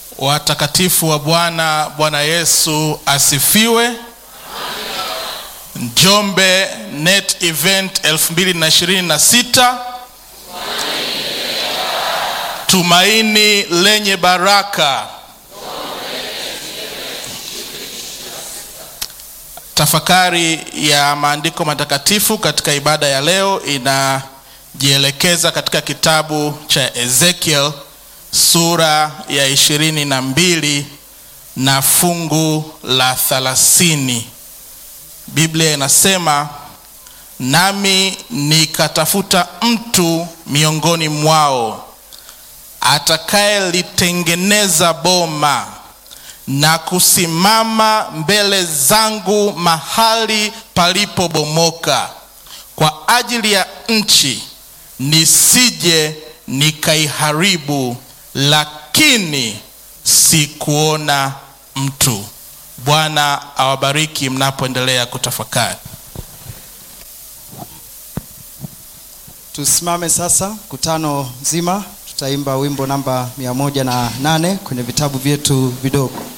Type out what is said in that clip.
Watakatifu wa Bwana, Bwana Yesu asifiwe. Njombe Net Event 2026 tumaini lenye baraka. Tafakari ya maandiko matakatifu katika ibada ya leo inajielekeza katika kitabu cha Ezekiel sura ya ishirini na mbili na fungu la thalathini. Biblia inasema, nami nikatafuta mtu miongoni mwao atakayelitengeneza boma na kusimama mbele zangu mahali palipobomoka kwa ajili ya nchi, nisije nikaiharibu, lakini sikuona mtu. Bwana awabariki mnapoendelea kutafakari. Tusimame sasa, mkutano mzima tutaimba wimbo namba mia moja na nane kwenye vitabu vyetu vidogo.